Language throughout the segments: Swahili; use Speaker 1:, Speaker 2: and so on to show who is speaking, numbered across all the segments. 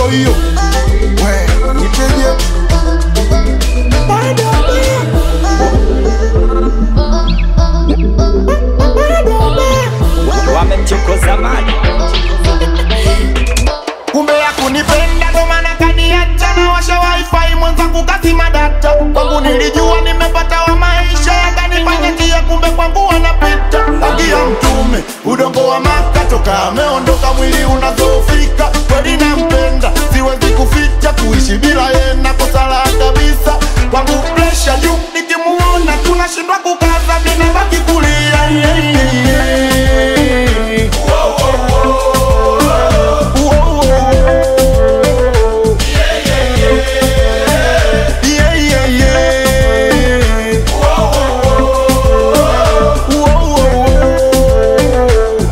Speaker 1: hiyo we niteje
Speaker 2: wamemchokoza mali
Speaker 1: kumbe ya kunipenda ndo maana kaniacha na washa wifi mwenzangu kazima data kwangu nilijua nimepata wa maisha yakanifanya njia kumbe kwangu wanapita rangi ya mtume udongo wa maka toka ameondoka mwili unazofika kweli nampenda siwezi kuficha kuishi bila yena kosala kabisa kwangu presha juu nikimuona tunashindwa kukaza vinabaki kulia yeah, yeah, yeah. Yeah, yeah, yeah. Whoa, whoa, whoa.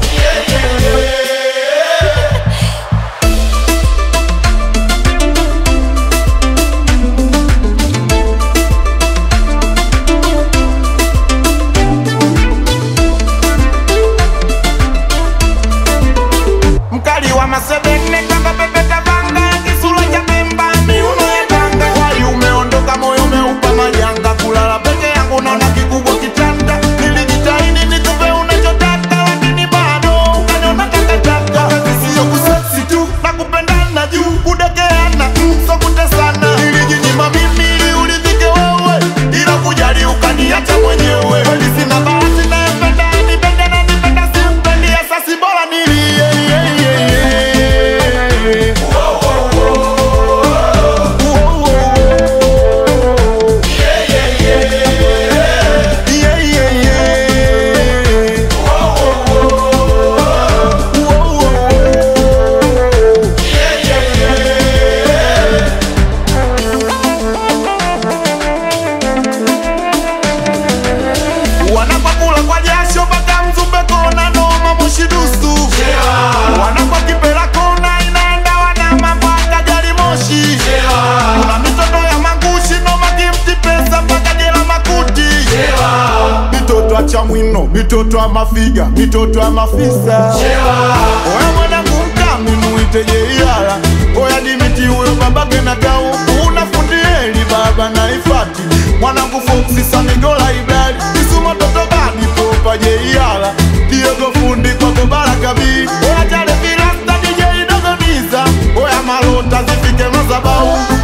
Speaker 1: mkali wa masebene kanga pepeta vanga kisura cha pemba miuno ya tanga wali umeondoka moyo umeupa majanga kulala peke yangu naona kikubwa kitanda nilijitahidi nikupe unachotaka lakini bado ukaniona takataka sio kuseksi tu na kupendana juu kudekeana mm, so kutesana nilijinyima mimi ili uridhike wewe ila kujali ukaniacha mwenyewe kweli sina bahati nayempenda nipende na nipenda simpendi asasi bora nilie yeah, yeah, yeah. Whoa, whoa, whoa. Yeah, yeah, yeah. Whoa, whoa, whoa. wanapakula kwa jasho mpaka mzumbe kona noma mushidusu wanakwa kipela kona inaenda wanama mpaka gari moshi kuna mitoto ya magushi noma kimti pesa mpaka jela makuti mitoto ya chamwino mitoto ya mafiga mitoto ya mafisa oya mwanangu mkami muiteje iyala oya dimiti huyo babake na tau unafundieli baba na ifati mwanangu foksi samigola iblali isuma toto badi popa je iyala diogo fundi kwako barakabi oya jale vilasta dj dogoniza oya malota zifike mazabau